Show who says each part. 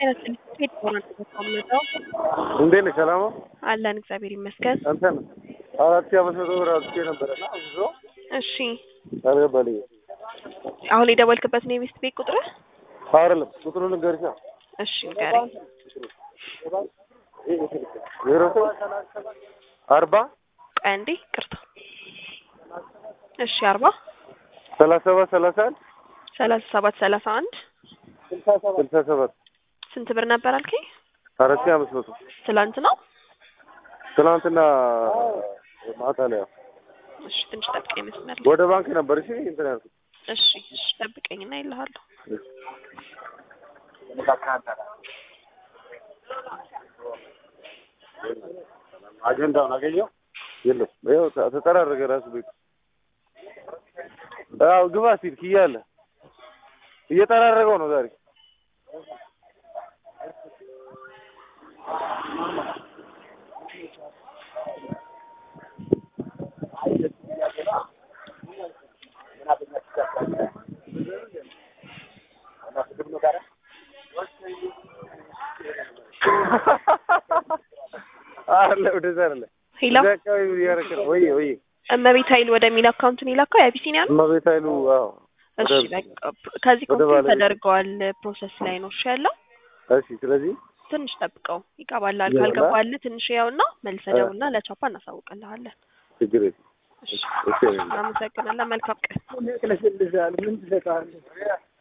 Speaker 1: ሄድ ሆነ ተቀምጠው
Speaker 2: እንዴት ነሽ? ሰላም ነው
Speaker 1: አለን እግዚአብሔር ይመስገን።
Speaker 2: እንትን አራት ሺህ አምስት መቶ ብር አውጥቼ ነበረና ብዙ
Speaker 1: እሺ
Speaker 2: አልገባልኝም።
Speaker 1: አሁን የደወልክበት ነው የሚስት ቤት ቁጥር?
Speaker 2: አይደለም ቁጥሩን ልንገርሽ።
Speaker 1: እሺ ንገረኝ።
Speaker 2: ዜሮ አርባ
Speaker 1: ቆይ አንዴ ቅርታ። እሺ አርባ
Speaker 2: ሰላሳ ሰባት ሰላሳ አንድ
Speaker 1: ሰላሳ ሰባት ሰላሳ አንድ
Speaker 2: ስልሳ ሰባት
Speaker 1: ስንት ብር ነበር አልከኝ?
Speaker 2: አራት ሺህ አምስት መቶ
Speaker 1: ትላንት ነው?
Speaker 2: ትናንትና ማታ ላይ ያው
Speaker 1: እሺ ትንሽ ጠብቀኝ መስመር ላይ።
Speaker 2: ወደ ባንክ ነበር። እሺ እንትን ያልኩት
Speaker 1: እሺ እሺ ጠብቀኝና ይልሃለሁ።
Speaker 2: አጀንዳውን አገኘው የለም። ይኸው ተ- ተጠራረገ ራሱ ቤቱ። አዎ ግባ ሲል ክያለ እየጠራረገው ነው ዛሬ አለ ወደዛ አለ
Speaker 1: ሄሎ
Speaker 2: እዛ አካባቢ እያደረገ ነው። ወይ ወይ
Speaker 1: እመቤት ኃይል ወደሚል አካውንት ነው የላከው የአቢሲኒያ ነው?
Speaker 2: እመቤት ኃይሉ አዎ
Speaker 1: እሺ
Speaker 2: ወደ-
Speaker 1: በቃ ከዚህ
Speaker 2: ወደ
Speaker 1: ኮምፒውተር
Speaker 2: ባለቤት-
Speaker 1: ተደርገዋል ፕሮሰስ ላይ ነው እሺ ያለው
Speaker 2: እሺ ስለዚህ
Speaker 1: ትንሽ ጠብቀው ይገባላል።
Speaker 2: ይገባላል?
Speaker 1: ካልገባልህ ትንሽ ያውና መልሰህ
Speaker 2: እ።
Speaker 1: ደውልና ለቻፓ እናሳውቅልሃለን።
Speaker 2: ችግር የለም።
Speaker 1: እሺ
Speaker 2: እሺ
Speaker 1: እናመሰግናለን። መልካም ቀን።
Speaker 2: ምን ትሰጣለህ?